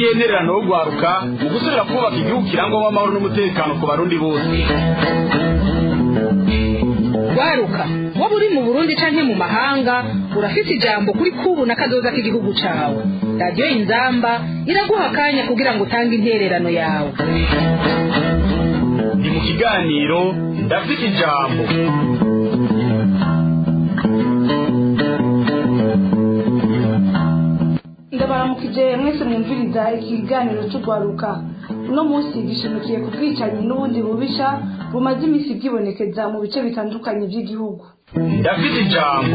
n'intererano yo guharuka mu gusubira kubaka igihugu kirangwamo amahoro n'umutekano ku barundi bose waruka waba uri mu burundi canke mu mahanga urafise ijambo kuri kubu na kazoza k'igihugu cawe radiyo inzamba iraguha akanya kugira ngo utange intererano yawe ni mu kiganiro ndafite ijambo ndabaramukije mwese mwumviriza ikiganiro cy'urwaruka uno munsi gishimikiye ku bwicanyi n'ubundi bubisha bumaze iminsi bwibonekeza mu bice bitandukanye by'igihugu ndafite ijambo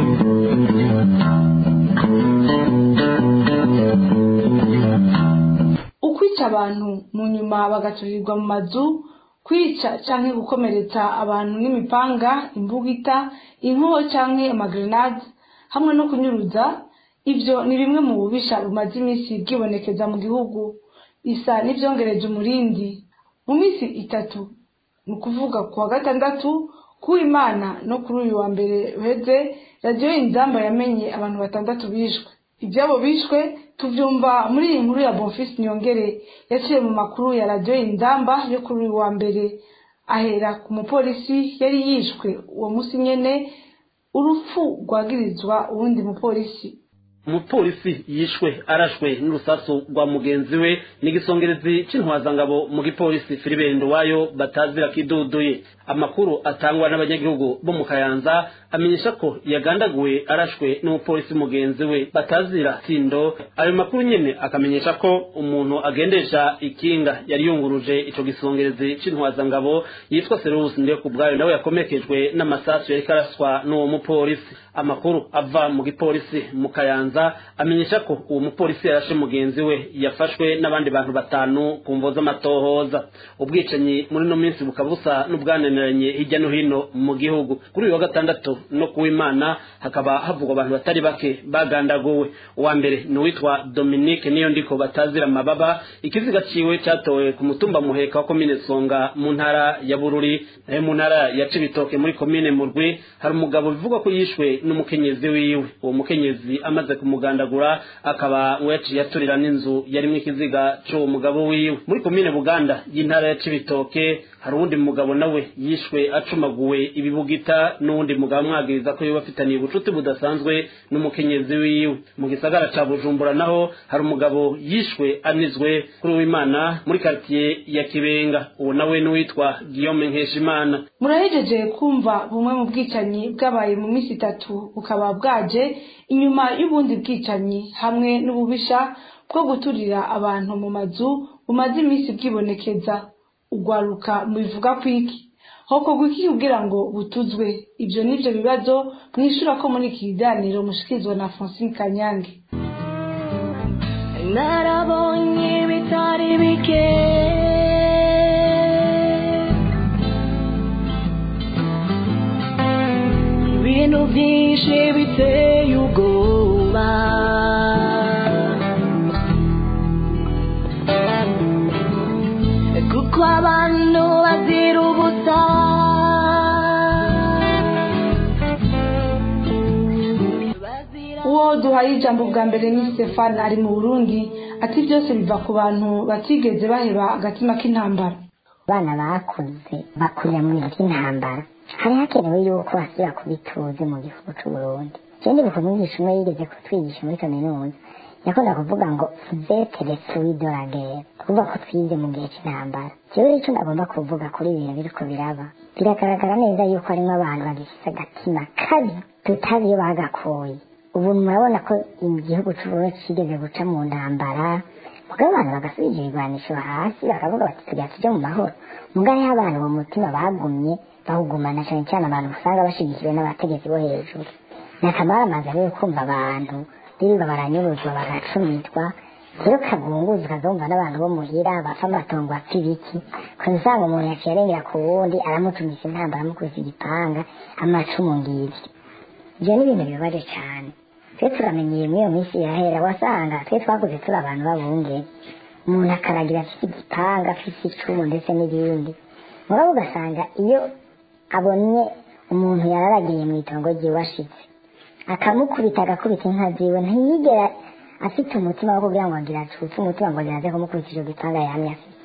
ukwica abantu mu nyuma bagaturirwa mu mazu kwica canke gukomeretsa abantu n'imipanga imbugita inkoho canke amagrenade hamwe no kunyuruza ivyo ni bimwe mu bubisha bumaze iminsi bwibonekeza mu gihugu isa n'ivyongereje umurindi mu minsi itatu ni ukuvuga ku wa gatandatu kuw'imana no kuri uyu wa mbere uheze radiyo inzamba yamenye abantu batandatu bishwe ibyabo bishwe tuvyumva muri iyi nkuru ya bonfisi niyongere yaciye mu makuru ya radiyo inzamba yo kuri uyu wa mbere ahera ku mupolisi yari yishwe uwo munsi nyene urupfu rwagirizwa uwundi mupolisi umupolisi yishwe arashwe n'urusasu rwa mugenzi we n'igisongerezi c'intwazangabo mu gipolisi filibendo wayo batazira kiduduye amakuru atangwa n'abanyagihugu bo mu kayanza amenyesha ko yagandaguwe arashwe n'umupolisi mugenzi we batazira tindo ayo makuru nyene akamenyesha ko umuntu agendesha ikinga yari yunguruje ico gisongerezi c'intwazangabo yitwa serusi ndiyo ku bwayo nawe yakomekejwe n'amasasu yariko araswa n'uwo mupolisi amakuru ava mu gipolisi mu kayanza amenyesha ko uwo mupolisi yarashe mugenzi we yafashwe n'abandi bantu batanu ku mvo z'amatohoza ubwicanyi muri no minsi bukaba busa n'ubwananiranye hirya no hino mu gihugu kuri uyu wa gatandatu no kuw'imana hakaba havugwa abantu batari bake bagandaguwe uwa mbere ni uwitwa dominique niyo ndiko batazira amababa ikiziga ciwe catowe ku mutumba muheka wa komine songa mu ntara ya bururi nayo mu ntara ya cibitoke muri komine murwi hari umugabo bivugwa ko yishwe n'umukenyezi wiwe uwo mukenyezi amaze kumugandagura akaba ngo yaciye aturira n'inzu yarimwo ikiziga c'uwo mugabo wiwe muri komine buganda y'intara ya cibitoke hari uwundi mugabo nawe yishwe acumaguwe ibibugita n'uwundi mugabo amwagiriza ko yoba afitaniye ubucuti budasanzwe n'umukenyezi wiwe mu gisagara ca bujumbura naho hari umugabo yishwe anizwe kuri w'imana muri karitiye ya kibenga uwo nawe n'uwitwa guillaume nkeshimana murahejeje kumva bumwe mu bwicanyi bwabaye mu minsi itatu bukaba bwaje inyuma y'ubundi bwicanyi hamwe n'ububisha bwo guturira abantu mu mazu bumaze iminsi bwibonekeza ugwaruka mubivuga kwiki hokorwa iki kugira ngo butuzwe ibyo nibyo bibazo mwishura ko muri iki kiganiro mushikirizwa na francine kanyange narabonye bitari bike ibintu byinshi biteye ubwoba kuko abantu bazira ubusa uwo duhaye ijambo bwa mbere ni stefani ari mu burundi ati byose biva ku bantu batigeze baheba agatima k'intambara abana bakuze bakurira mu bintu by'intambara hari hakenewe yuko basubira kubituze mu gihugu c'uburundi ikindi bikunze umwigisha umwe yigeze kutwigisha muri kaminuza yakunda kuvuga ngo vetere suwidoragere kuvuga ko twize mu gihe cy'intambara jewe icyo ndagomba kuvuga kuri ibintu biriko biraba biragaragara neza yuko harimo abantu bagifise agatima kabi tutazi iyo bagakuye ubu murabona ko igihugu c'uburundi kigeze guca mu ntambara mugabo abantu bagasubija ibigwanisho hasi bakavuga bati tugira tuje mu mahoro mugabo hariho abantu mu mutima bagumye bawugumana cane cane abantu usanga bashigikiwe n'abategetsi bo hejuru nakamaramaza rero kumva abantu birirwa baranyuruzwa bagacumitwa rero kagunguzi ukazumva n'abantu bo muhira bapfa amatongo apfa ibiki kuza usanga umuntu yaciye arengera ku wundi aramutumisa intambara amukubise igipanga amacumu ngiri ivyo ni ibintu bibabaje cane twe turamenyeye muri iyo minsi irahera wasanga twe twakuze turi abantu babunge umuntu akaragira afite igipanga afite icumu ndetse n'ibindi mugabo ugasanga iyo abonye umuntu yararagiye mu itongo ryiwe ashitse akamukubita agakubita inka ziwe ntiyigera afite umutima wo kugira ngo ngira acutse umutima ngo ngira aze kumukubita icyo gitanda yamye afite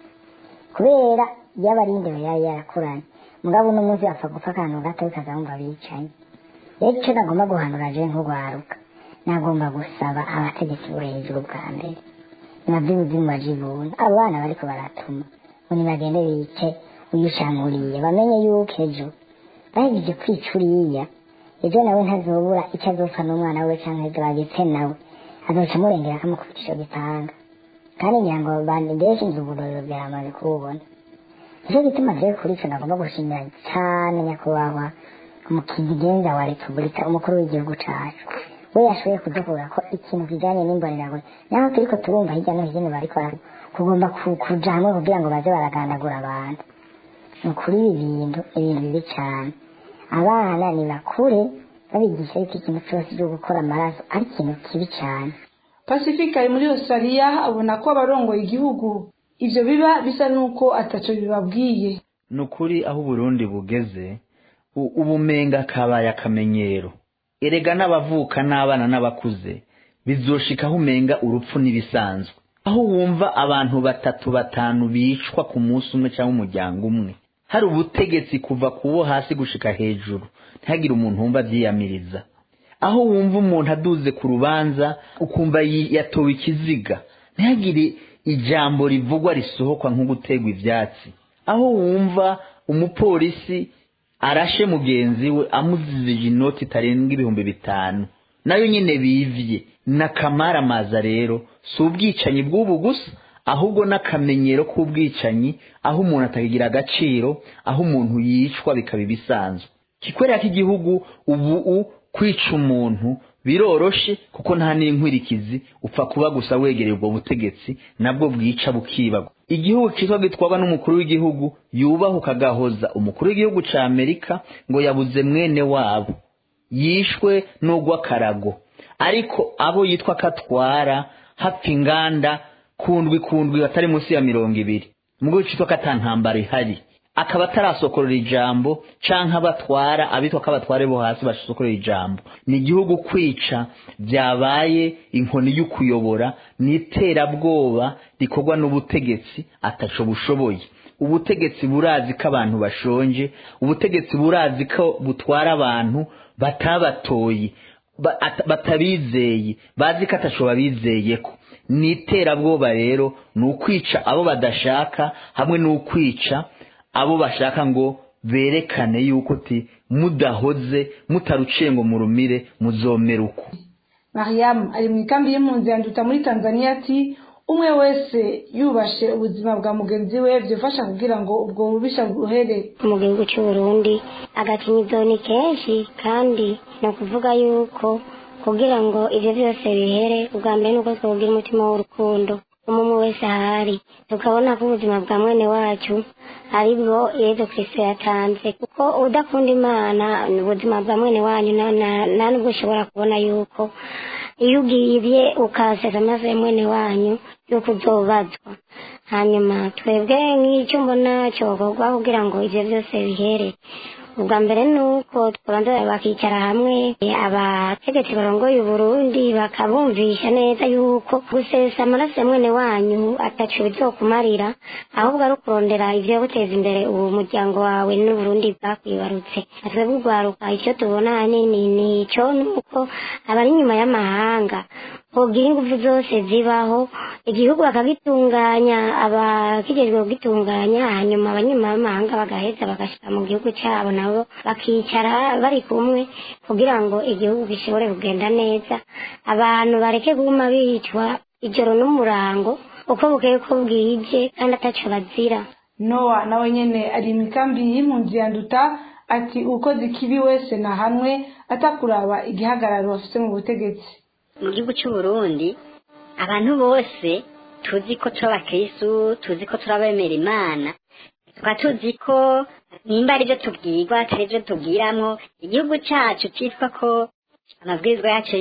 kubera yaba ari indero yari yarakuranye mugabo uno munsi bapfa gupfa akantu gato bikaza bumva bicaye rero icyo nagomba guhanura je nk'urwaruka nagomba gusaba abategetsi bo hejuru bwa mbere nabyo ubuzimu bajibuna abo bana bariko baratuma ngo nibagende bice uyushamuriye bamenye yuko ejo bahejeje kwica uriya ejo nawe ntazobura icyo azopfa n'umwana we canke ejo bagetse nawe azoca amurengera akamukubita ico gitanga kandi ngira ngo bandi benshi nzi uburorero bwaramaze kububona nicyo gituma rero kuri ico nagomba gushimira cane nyakubahwa umukizigenza wa repubulika umukuru w'igihugu cacu we yashoboye kudukura ko ikintu kijanye n'imboneragure naho turiko turumva hirya no hino bariko bara- kugomba ku- kuja hamwe kugira ngo baze baragandagura abantu ni ukuri ibi bintu ni ibintu bibi cane abana ni bakure babigisha yuko ikintu cose cyo gukora amaraso ari ikintu kibi cane pacifique ari muri australia abona ko abarongoye igihugu ivyo biba bisa n'uko ataco bibabwiye ni ukuri aho uburundi bugeze u- ubumenga kabaye akamenyero erega n'abavuka n'abana n'abakuze bizoshikaho umenga urupfu n'ibisanzwe aho wumva abantu batatu batanu bicwa ku munsi umwe cyangwa umuryango umwe hari ubutegetsi kuva ku bo hasi gushika hejuru ntihagire umuntu wumva avyiyamiriza aho wumva umuntu aduze ku rubanza ukumva yi- yatowe ikiziga ntihagire ijambo rivugwa risohokwa nko gutegwa ivyatsi aho wumva umupolisi arashe mugenzi we amuzizije inoti itarenga ibihumbi bitanu nayo nyine bivye n'akamaramaza rero si ubwicanyi bw'ubu gusa ahubwo n'akamenyero k'ubwicanyi aho umuntu atakigira agaciro aho umuntu yicwa bikaba ibisanzwe kikwereka ko igihugu ubu u kwica umuntu biroroshe kuko nta n'inkurikizi upfa kuba gusa wegereye ubwo butegetsi nabwo bwica bukibagwa igihugu kitwa gitwarwa n'umukuru w'igihugu yubahuka agahoza umukuru w'igihugu ca amerika ngo yabuze mwene wabo yishwe n'ugw'akarago ariko abo yitwa katwara hapfa inganda kundwi kundwi batari munsi ya mirongo ibiri mu gihugu citwa katantambara ihari akaba atarasokorera ijambo canke abatwara abitwa ko abatware bo hasi basokorera ijambo ni igihugu kwica byabaye inkoni y'ukuyobora n'iterabwoba rikorwa n'ubutegetsi ataco bushoboye ubutegetsi burazi ko abantu bashonje ubutegetsi burazi ko butwara abantu batabatoye ba- ata- batabizeye bazi ko ataco babizeyeko ni iterabwoba rero ni ukwica abo badashaka hamwe n'ukwica abo bashaka ngo berekane yuko ti mudahoze mutaruciye ngo murumire muzomera uko mariam ari mu ikambi y'impunzi yanduta muri tanzania ati umwe wese yubashe ubuzima bwa mugenzi we byofasha kugira ngo ubwo bubisha buhere mu gihugu cy'u Burundi agakinyizo ni kenshi kandi ni ukuvuga yuko kugira ngo ibyo byose bihere ubwa mbere ni uko twogira umutima w'urukundo umwe wese ahari tukabona ko ubuzima bwa mwene wacu ari bwo yezu kirisito yatanze kuko udakunda imana ni ubuzima bwa mwene wanyu na- na- nta nubwo ushobora kubona yuko iyo ugibye ukaseza amaze mwene wanyu yuko uzobazwa hanyuma twebwe nk'icyo mbona cyokorwa kugira ngo ibyo byose bihere ubwa mbere ni uko twabanza bakicara hamwe abategetsi barongoye uburundi bakabumvisha neza yuko gusesa amaraso ya mwene wanyu ataco bizokumarira ahubwo ari ukurondera ivyo guteza imbere uwo muryango wawe n'uburundi bwakwibarutse twebwe urwaruka icyo tubona ahanini ni ico nuko abari inyuma y'amahanga bogira ingufu zose zibaho igihugu bakagitunganya abakijejwe kugitunganya hanyuma abanyamahanga bagaheza bagashika mu gihugu cyabo nabo bakicara bari kumwe kugira ngo igihugu gishobore kugenda neza abantu bareke kuguma bicwa ijoro n'umurango uko bukeye ko bwije kandi ataco bazira nowa nawe nyene ari mu ikambi y'impunzi yanduta ati ukoze ikibi wese nahanwe atakuraba igihagararo afite mu butegetsi mu gihugu cy'u Burundi abantu bose tuzi ko turi abakristu tuzi ko turi abemera imana tukaba tuzi ko nimba ari byo tubwirwa atari byo tubwiramwo igihugu cyacu cyitwa ko amabwirizwa yacu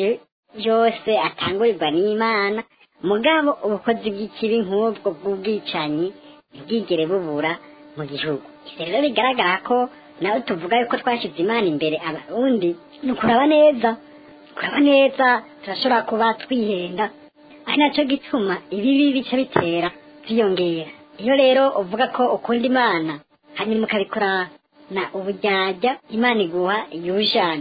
yose atangurirwa n'imana mugabo ubukozi bw'ikibi nk'ubwo bw'ubwicanyi ntibwigere bubura mu gihugu Ivyo rero bigaragara ko nawe tuvuga yuko twashyize imana imbere abarundi ni ukuraba neza kuraba neza turashobora kuba twihenda ari nacyo gituma ibibi bica bitera byiyongera iyo rero uvuga ko ukunda imana hanyuma ukabikorana uburyarya imana iguha yujane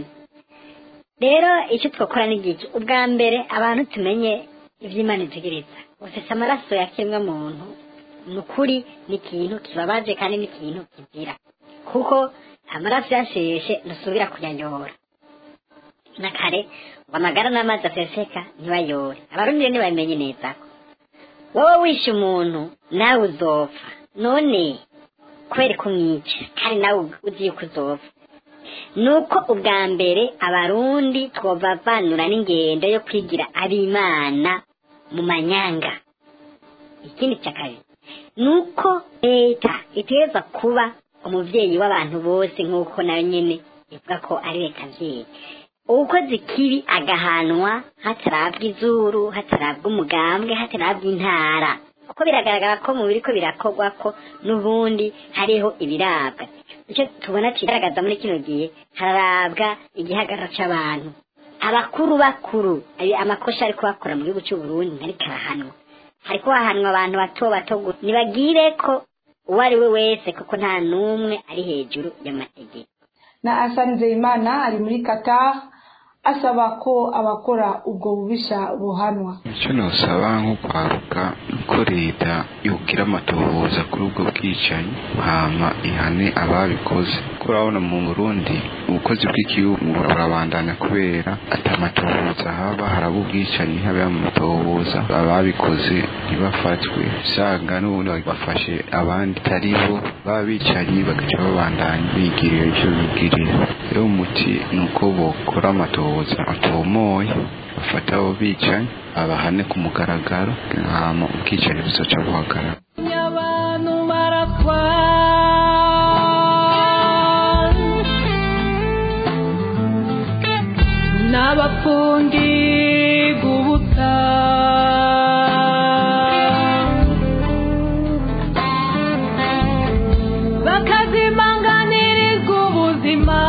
rero icyo twakora ni iki ubwa mbere abantu tumenye iby'imana itegereza ufite amaraso ya kiremwa muntu ni ukuri ni ikintu kibabaje kandi ni ikintu kizira kuko amaraso yasheshe ntusubira kuyayora na kare ngo amagara n'amazi aseseka ntibayore abarundi rero ntibabimenye neza ko wowe wishe umuntu nawe uzopfa none kubera ko umwica kandi nawe uzi yuko uzopfa nuko ubwa mbere abarundi twobavanura n'ingendo yo kwigira ab'imana mu manyanga ikindi cya kabiri nuko leta itegereza kuba umubyeyi w'abantu bose nk'uko nayo nyine ivuga ko ari leta abyeyi uwukoze ikibi agahanwa hatarabwa izuru hatarabwa umugambwe hatarabwa intara kuko biragaragara ko mu biri ko birakorwa ko n'ubundi hariho ibirabwa icyo tubona kigaragaza muri kino gihe hararabwa igihagararo cy'abantu abakuru bakuru ayo amakosa ari kubakora mu gihugu cy'u Burundi ariko arahanwa hari kuhahanwa abantu bato bato gusa nibagire ko uwo ari we wese kuko nta n'umwe ari hejuru y'amategeko na Hassan Nzeyimana ari muri Qatar asaba ko abakora ubwo bubisha buhanwa icyo nasaba nko kwaruka ko leta yogira amatohoza kuri ubwo bwicanyi hama ihane ababikoze ko urabona mu burundi ubukozi bw'igihugu burabandanya kubera atamatohoza haba haraba ubwicanyi habe amatohoza ababikoze ntibafatwe usanga n'ubundi bafashe abandi atari bo baba bicanyi bagaca babandanya bigirira icyo bigirira rero umuti ni uko bokora amatohoza atomoye bafata abo bicanyi abahane ku mugaragaro hama ubwicanyi buzoca buhagarara abantu barakwa n'abapfungirwa ubusa bakazimanganirizwa ubuzima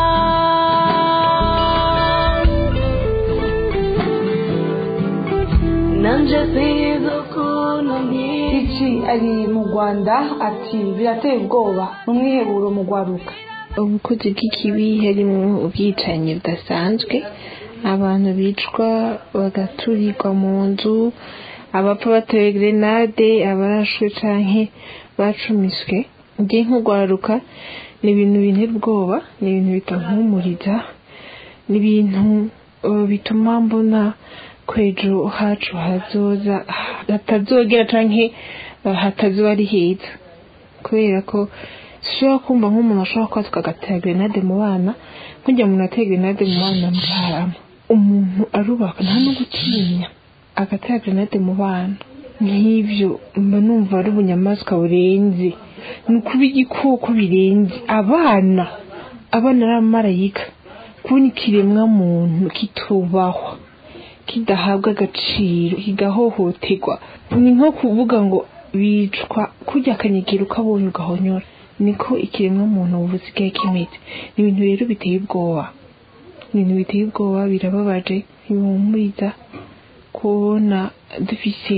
nanje sizo ukuntu iki ari mu Rwanda ati birateye ubwoba n'umwiheburo mu gwaruka ubukozi bw'ikibi harimo ubwicanyi budasanzwe abantu bicwa bagaturirwa mu nzu abapfa batewe grenade abarashwe canke bacumiswe ngiye nk'ugwaruka ni ibintu bintera ubwoba ni ibintu bitampumuriza ni ibintu uh, bituma mbona ko ejo hacu hazoza hatazogera canke uh, hatazoba ari heza kubera ko sishobora kumva nk'umuntu ashobora kuba tukagatera grenade mu bana nk'ujya umuntu atera grenade mu bana mukarama umuntu arubaka nta no gutinya agatera grenade mu bana nk'ibyo mba numva ari ubunyamaswa burenze ni ukuba igikoko birenze abana abana ari abamarayika kubona ikiremwa muntu kitubahwa kidahabwa agaciro kigahohoterwa ni nko kuvuga ngo bicwa kurya akanyegera ukabonye ugahonyora niko ikiremwa muntu ubu gisigaye kimeze ni ibintu rero biteye ubwoba ni ibintu biteye ubwoba birababaje bihumuriza kubona dufise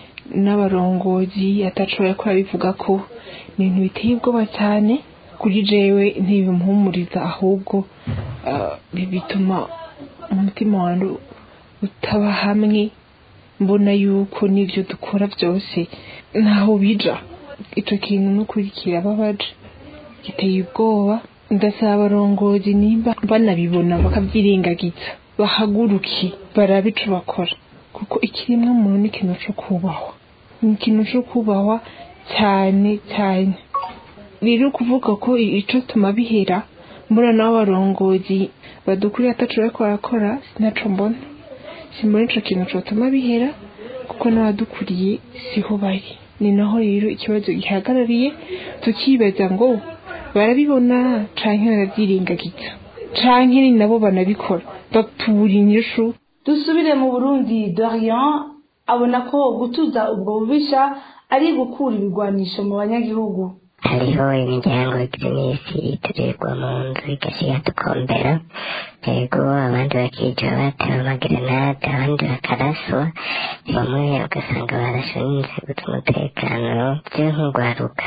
n'abarongozi atashobora kuba bivuga ko ni ibintu biteye ubwoba cyane kuri jewe ntibimuhumuriza ahubwo ah, bituma umutima wanjye utaba hamwe mbona yuko n'ibyo dukora byose ntaho bija icyo kintu n'ukuri kirababaje giteye ubwoba ndasaba abarongozi nimba banabibona bakabyirengagiza bahaguruke barabe ico bakora kuko ikiremwa muntu ni ikintu cyo kubahwa ni ikintu cyo kubahwa cyane cyane rero kuvuga ko ico tuma bihera mbona nabo abarongozi badukuriye ataco bariko barakora sinaco mbona simbona ico kintu cotuma bihera kuko n'abadukuriye siho bari ni naho rero ikibazo gihagarariye tukibaza ngo barabibona canke baravyirengagiza canke ni nabo banabikora batura inyishu dusubire mu burundi dorian abona ko gutuza ubwo bubisha ari gukura ibigwanisho mu banyagihugu hariho imiryango iminsi iturirwa mu nzu igasiga tukombera yego abandi bakica batewe amagerenade abandi bakaraswa bamwe ugasanga barashwe n'inzego z'umutekano byo nk'urwaruka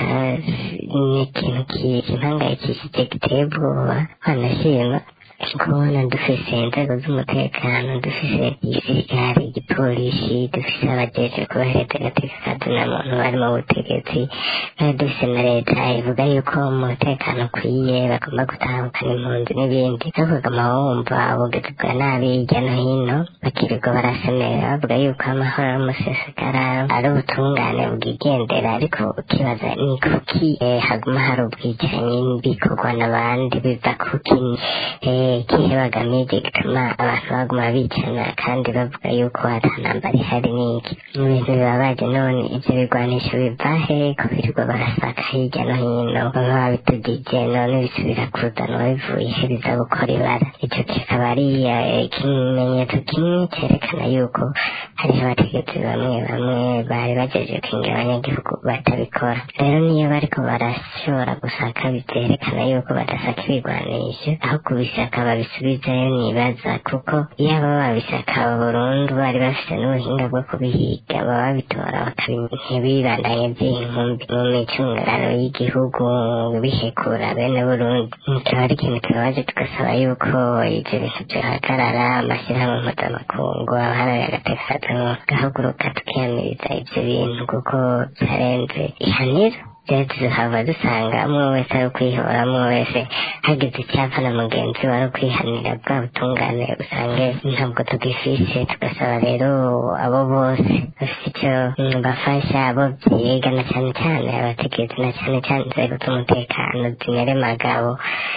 ni ikintu kimpangayikishije giteye ubwoba wanashima kubona dufise inzego z'umutekano dufise igisirikare igipolisi dufise abajeje kubahereza agateka kazina muntu bari mu butegetsi kandi dufise na leta ivuga yuko umutekano ukwiye bagomba gutahukana impunzi n'ibindi ariko ukaguma wumva ubugizi bwa nabi hirya no hino bakirirwa barasemera bavuga yuko amahoro y'umusesekara ari ubutungane bwigendera ariko ukibaza ni kuki eh, haguma hari ubwicanyi bikorwa n'abandi biva kuki eh, ikihe bagamije gituma abantu baguma bicana kandi bavuga yuko atanambara ihari n'iki mu bintu bibabaje none ivyo bigwanisho biva he ko birirwa barasaka hirya no hino bamwe babitugije none bisubira kuzanwa bivuye he biza gukora ibara ico kikaba ari eh, ikimenyetso kimwe cerekana yuko hariho abategetsi bamwe bamwe bari bajeje kwingira abanyagihugu batabikora rero niyo bariko barashobora gusaka bivyerekana yuko badasaka ibigwanisho aho kubisaka babisubizayo nibaza kuko iyo aba babisaka burundu bari bafite n'ubuhinga bwo kubihiga baba babitora ntibibandanye by'inkumbi mu micungararo y'igihugu bihekura bene burundi kikaba ari ikintu kibabaje tugasaba yuko ivyo bintu vyohagarara amashyirahamwe mpuzamakungu abaharanira agateka gahaguruka tukiyamiriza ivyo bintu kuko byarenze ihaniro rero tuzahava dusanga umwe wese ari ukwihora umwe wese hagize icyapa na mugenzi we ari ukwihanira bwa butungane usange ntabwo tugifise tugasaba rero abo bose bafite icyo mm, bafasha abo byiga na cyane cyane abategetsi na cyane cyane inzego z'umutekano zimere magabo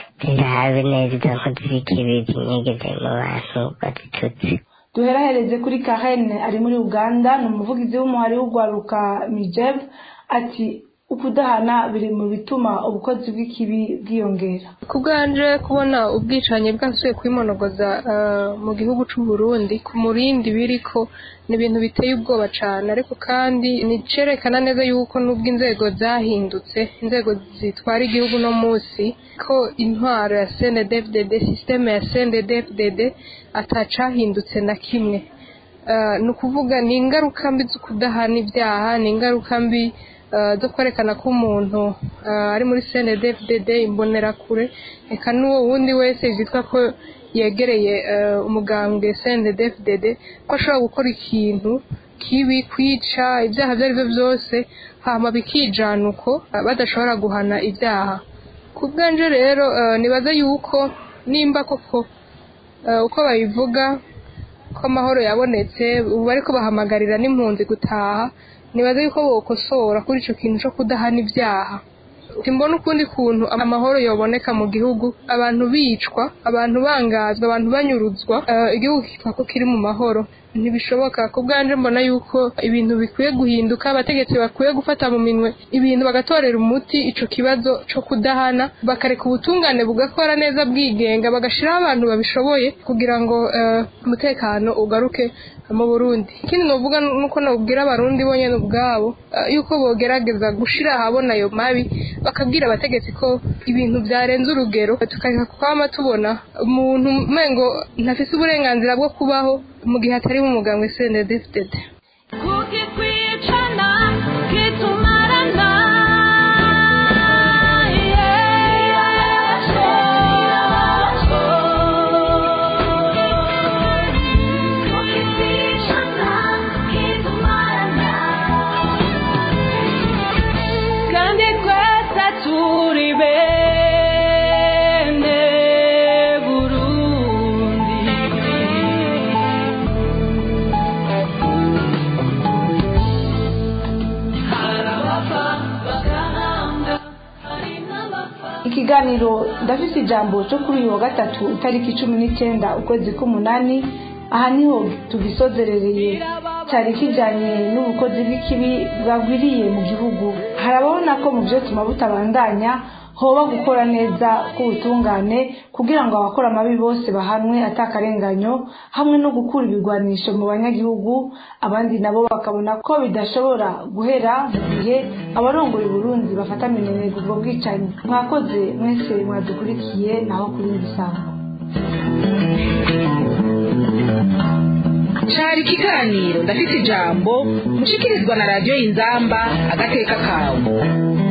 zirabe neza izo nkozi z'ikibi zinyegeze mu bantu bazitutse duherahereze kuri kahene ari muri uganda ni umuvugizi w'umuhari w'urwaruka mijeb ati ukudahana biri mu bituma ubukozi bw'ikibi bwiyongera ku bwanje kubona ubwicanyi bwasuye kwimonogoza eh, mu gihugu c'u Burundi ku murindi biriko ni ibintu biteye ubwoba cane ariko kandi nicerekana neza yuko nubwo inzego zahindutse inzego zitwara igihugu no musi ko intwaro ya CNDD-FDD systeme ya CNDD-FDD atacahindutse na kimwe Eh, ni ukuvuga ni ingaruka mbi zo kudahana ibyaha ni ingaruka mbi eh, zo kwerekana ko umuntu eh, ari muri CNDD-FDD imbonerakure eka n'uwo wundi wese yitwa ko yegereye eh, umugambwe CNDD-FDD ko ashobora gukora ikintu kibi kwica ibyaha ibyo ari byo byose hama bikijana uko eh, badashobora guhana ibyaha ku bwanje rero eh, nibaza yuko nimba koko eh, uko babivuga ko amahoro yabonetse ubu ariko bahamagarira n'impunzi gutaha nibaza yuko bokosora kuri ico kintu co kudahana ibyaha simbona ukundi kuntu amahoro yoboneka mu gihugu abantu bicwa abantu bangazwa abantu banyuruzwa eh, igihugu kitwa ko kiri mu mahoro ntibishoboka ku bwanje mbona yuko ibintu bikwiye guhinduka abategetsi bakwiye gufata mu minwe ibintu bagatorera umuti ico kibazo co kudahana bakareka ubutungane bugakora neza bwigenga bagashiraho abantu babishoboye kugira ngo eh, umutekano ugaruke mu Burundi ikindi novuga nuko nobwira abarundi bonyene ubwabo eh, yuko bogerageza gushira ahabona ayo mabi bakabwira abategetsi ko ibintu byarenze urugero tukareka kwama tubona umuntu mengo ntafise uburenganzira bwo kubaho mu gihe atari mu mugambwe CNDD-FDD kukikwicana kitumarana kandi twese turi bene Burundi ikiganiro ndafise ijambo cyo kuri uyu wa gatatu itariki cumi n'icyenda ukwezi k'umunani aha niho tugisozerereye cyari kijyanye n'ubukozi bw'ikibi bwagwiriye mu gihugu harababona ko mu byo tuma butabandanya hoba gukora neza k'ubutungane kugira ngo abakora amabi bose bahanwe atakarenganyo hamwe no gukura ibigwanisho mu banyagihugu abandi nabo bakabona ko bidashobora guhera mu gihe abarongoye Burundi bafata minenega ubwo bwicanyi mwakoze mwese mwadukurikiye naho kuri ibisambo cari ikiganiro ndafite ijambo mushikirizwa na radiyo y'inzamba agateka kawe